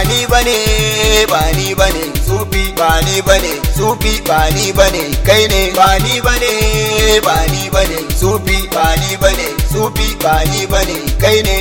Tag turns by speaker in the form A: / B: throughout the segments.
A: ni bane ba ni bane sufi ba ni bane sufi ba ni bane kai ne ba ni bane ba ni bane sufi ba ni bane sufi ba ni bane kai ne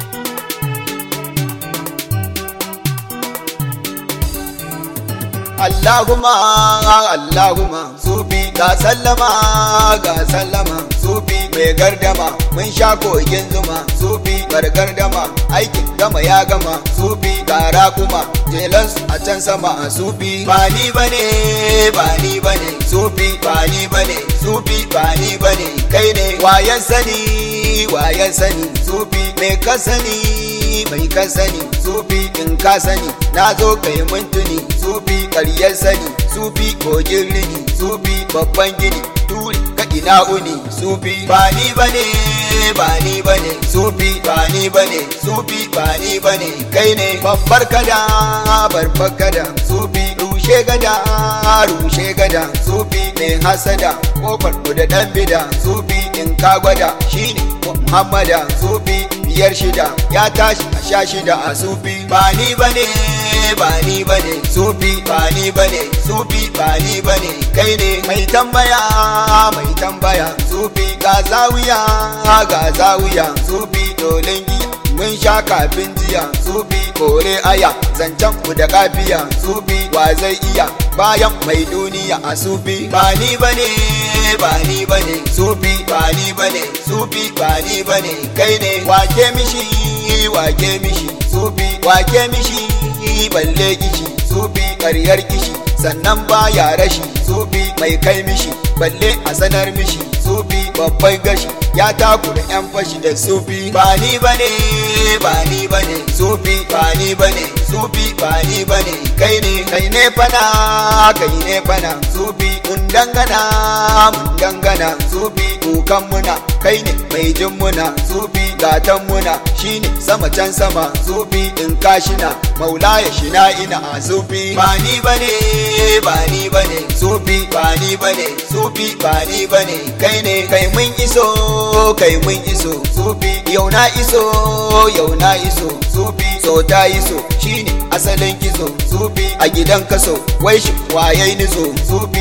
A: Allahumma Allahumma sufi ga sallama ga sallama sufi mai gardama mun sha kogin zuma sufi bar gardama aikin gama ya gama sufi gara kuma jelansu a can sama a sufi ba ni bane ba ni bane sufi ba ni bane sufi ba ni bane kai ne wayan sani wayan sani sufi mai ka sani mai ka sani sufi in ka sani na zo kai mintuni sufi karyar sani sufi kogin rini sufi babban gini turi ka ina uni sufi ba ni bane ba ni bane sufi ba ni bane sufi ba ni bane kai ne babbar kada babbar kada sufi rushe gada rushe gada sufi mai hasada kofar da dan bida sufi in ka gwada shine muhammada sufi biyar shida ya tashi a sha shida a sufi ba ni bane ba ni bane sufi ba ni bane sufi ba ni bane kai ne mai tambaya mai tambaya sufi ga zawiya ga zawiya sufi dolin giya mun sha kafin jiya sufi kore aya zancen ku da kafiya sufi wa zai iya bayan mai duniya a sufi ba ni bane ba ni bane sufi ba ni bane sufi ba ni bane kai ne wake mishi wake mishi sufi wake mishi balle kishi sufi karyar kishi sannan baya rashi sufi mai kai mishi balle a sanar mishi sufi babban gashi ya takura yan fashi da sufi ba ni bane ba ni bane sufi ba ni bane sufi ba ni bane kai ne kai ne fana kai ne fana sufi mun dangana mun dangana sufi kukan muna kai ne mai jin muna sufi gatan muna shine sama can sama sufi in kashina maula ya shina ina a sufi ba ni bane ba ni bane sufi ba ni bane sufi ba ni bane kai ne kai mun iso kai mun iso sufi yau na iso yau na iso sufi so ta iso shine asalin kiso sufi a gidan kaso wai shi wayai niso sufi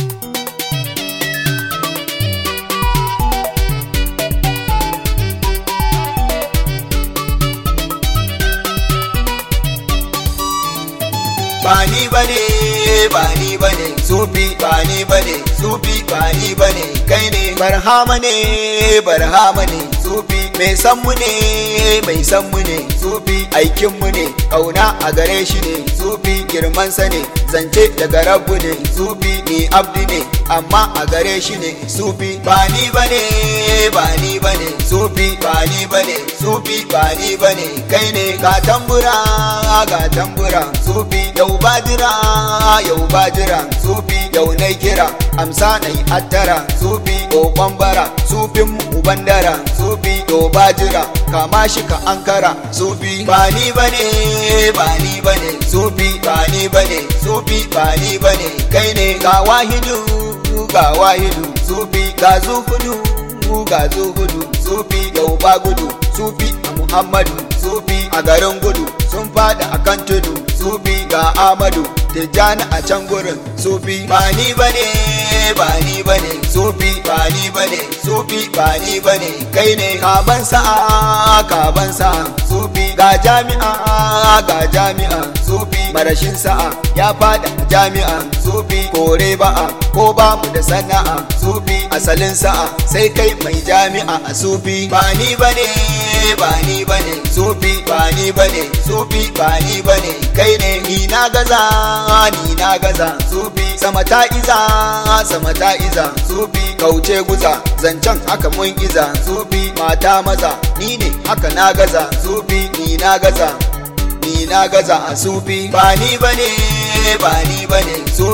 A: ba ni bane ba ni bane sufi ba ni bane sufi ba ni bane kai ne barhama ne barhama ne sufi mai san mu ne mai san mu ne sufi aikin mu ne kauna a gare shi ne sufi girman sa ne zance daga rabu ne sufi ni abdi ne amma a gare shi ne sufi ba ni bane ba ni bane sufi ba ni bane sufi ba ni bane kai ne ga tambura ga tambura sufi yau bajira yau bajira sufi yau na kira amsa na yi attara sufi kokon bara sufin mu bandara sufi yau bajira kama shi ka ankara sufi ba ni bane ba ni bane sufi ba ni bane sufi ba ni bane kai ne ga wahidu ga wahidu sufi ga zuhudu ga zuhudu sufi yau ba gudu sufi a muhammadu sufi a garin gudu sun fada akan tudu sufi ga amadu tijjani a can gurin sufi ba ni bane ba ni bane sufi ba ni bane sufi ba ni bane kai ne kaban sa'a kaban sa'a sufi ga jami'a ga jami'a sufi marashin sa'a ya fada jami'a sufi kore ba'a ko ba mu da sana'a sufi asalin sa'a sai kai mai jami'a a sufi ba ni bane ba ni bane sufi ba ni bane sufi ba ni bane kai ne ni na gaza ni na gaza sufi sama ta iza sama ta iza sufi kauce guza zancen haka mun iza sufi mata maza ni ne haka na gaza sufi ni na gaza ni na gaza a sufi ba ni bane ba ni bane sufi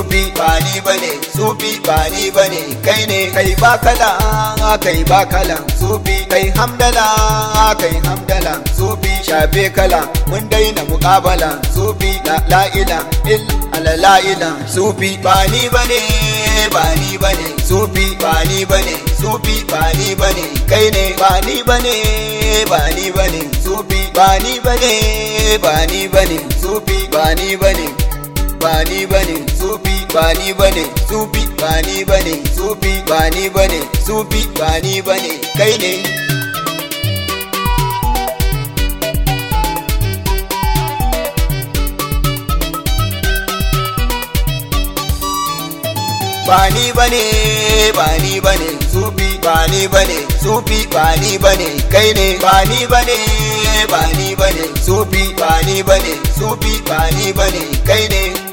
A: sufi ba ni bane sufi ba ni bane kai ne kai ba kala kai ba kala sufi kai hamdala kai hamdala sufi shafe kala mun daina muƙabala sufi la la ila illa la ila sufi ba ni bane ba ni bane sufi ba ni bane sufi ba ni bane kai ne ba ni bane ba ni bane sufi ba ni bane ba ni bane sufi ba ni bane ba ni bane sufi ba ni bane sufi ba ni bane sufi ba ni bane sufi ba ni bane kai ne ba ni bane ba ni bane sufi ba ni bane sufi ba ni bane kai ne ba ni bane ba ni bane sufi ba ni bane sufi ba ni bane kai ne